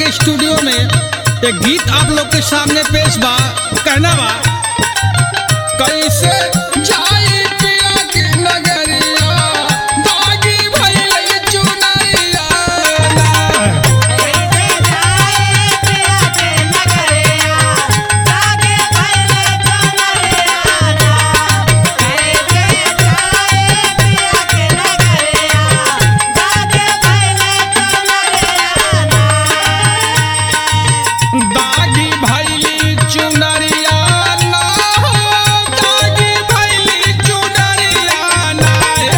studio में एक गीत आप लोग के सामने पेश बा कहना बा कैसे जाई पिया के नगरिया दागी भइल चुनरिया दागी भइली चुनरिया ना हो दागी भइली चुनरिया ना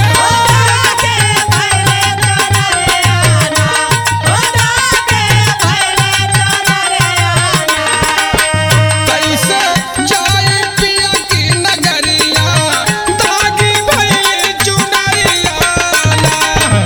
कैसे जाई पिया की नगरिया दागी भइली चुनरिया ना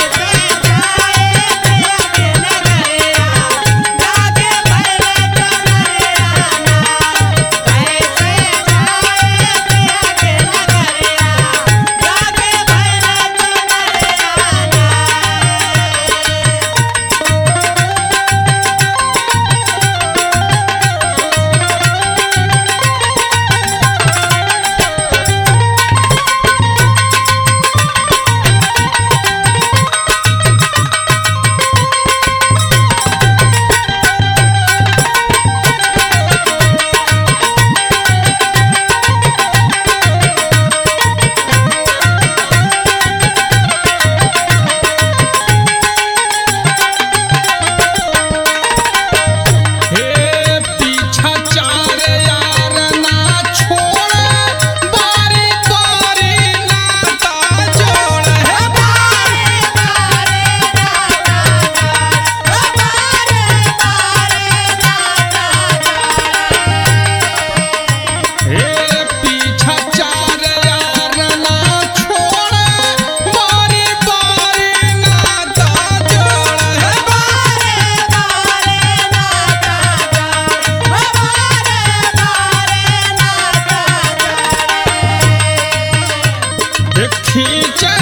हे पीछा चार यार ना छोड़ बारी बारी नाता जोड़ हे हे पीछा चार यार ना छोड़ बारी बारी नाता जोड़ हे खींचे